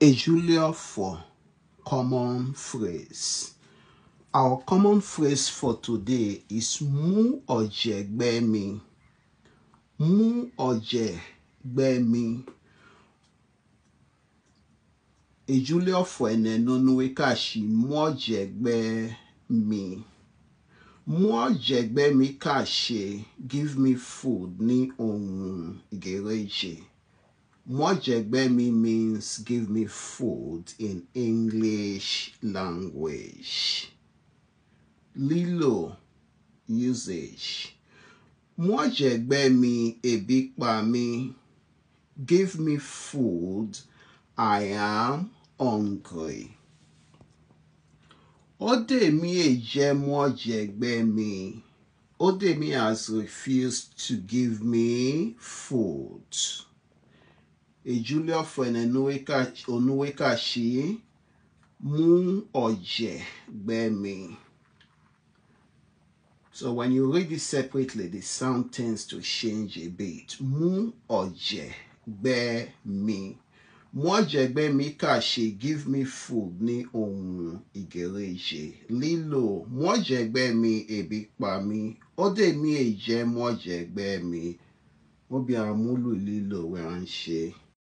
Ejulio for common phrase. Our common phrase for today is mú ọ̀jẹ̀ gbẹ́ mi. Mú ọ̀jẹ̀ gbẹ́ mi. Ejulio for eneno nuwe kashi mú ọ̀jẹ̀ gbẹ́ mi. Mú ọ̀jẹ̀ gbẹ́ mi kàṣe give me food ní ohun Gẹ̀rẹ́jẹ̀. Mú ọ̀jẹ̀ gbẹ́ mi means give me food in English language. Lílò usage. Mú ọ̀jẹ̀ gbẹ́ mi ebi pa mi. Give me food. I am hungry. Odemi ejẹ mú ọ̀jẹ̀ gbẹ́ mi. Odemi has refused to give me food. Ejulio for onuwe kashi mú ọ̀jẹ̀ gbẹ́ mi. So when you read it separately, the sound tends to change a bit. Mú ọ̀jẹ̀ gbẹ́ mi. Mú ọ̀jẹ̀ gbẹ́ mi kàṣe give me food ní ohun Ìgẹ̀rẹ́jẹ̀. Lílò mú ọ̀jẹ̀ gbẹ́ mi ebi pa mi. Odemi ejẹ mú ọ̀jẹ̀ gbẹ́ mi. Mo bí àmúlò lílò wẹ̀ à ń ṣe.